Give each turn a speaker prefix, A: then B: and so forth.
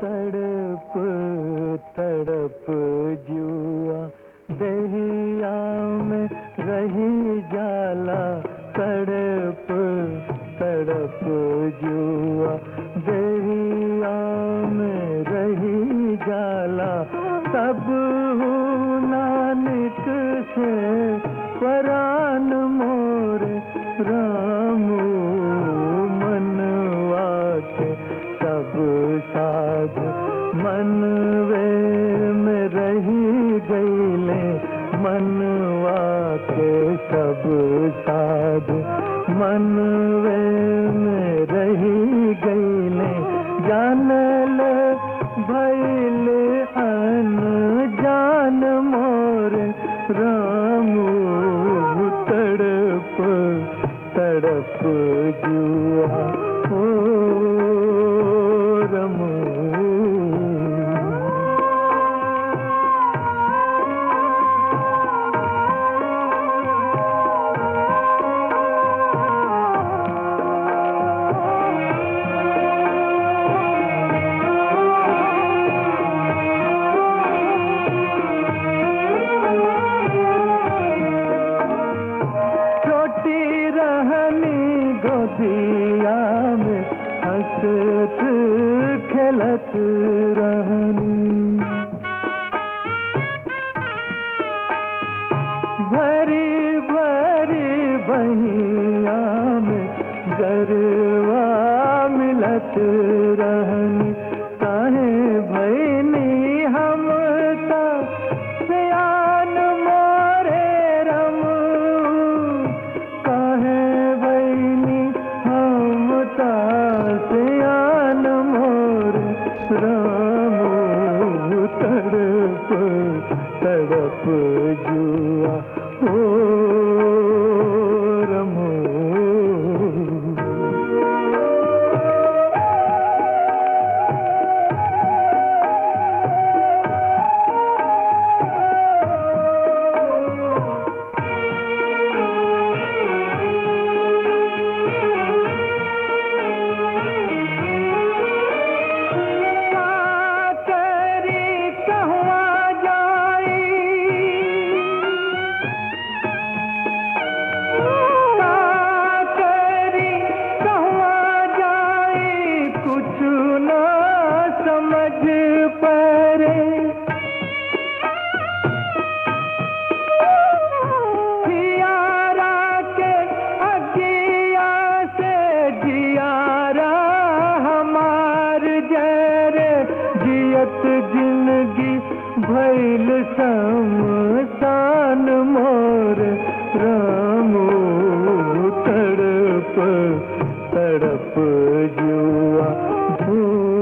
A: तड़प तड़प जुआ दहिया में रही जाला तड़प तड़प जुआ दहिया में रही जाला तब नानक से परान मोर रामू मनवा के सब साध मनवे में रही गईले मनवा के सब साध मनवे में रही गईले जानल भैल अन जान मोर रामू तड़प तड़प जुआ ओ रमू छोटी रहनी गोदिया में हंसत खेलत रहनी भरी भरी बहिया में गरवा मिलत रहनी काहे भैनी हम ता सियान मोरे रम काहे भैनी हम ता सियान मोर राम तड़प तड़प जुआ ओ रमो करी कहवा जाई करी कहवा जाई कुछ न समझ परे जियारा के अगिया से जियारा हमार जरे जियत जिंदगी भैल समसान मोर रामो तड़प तड़प जुआ धू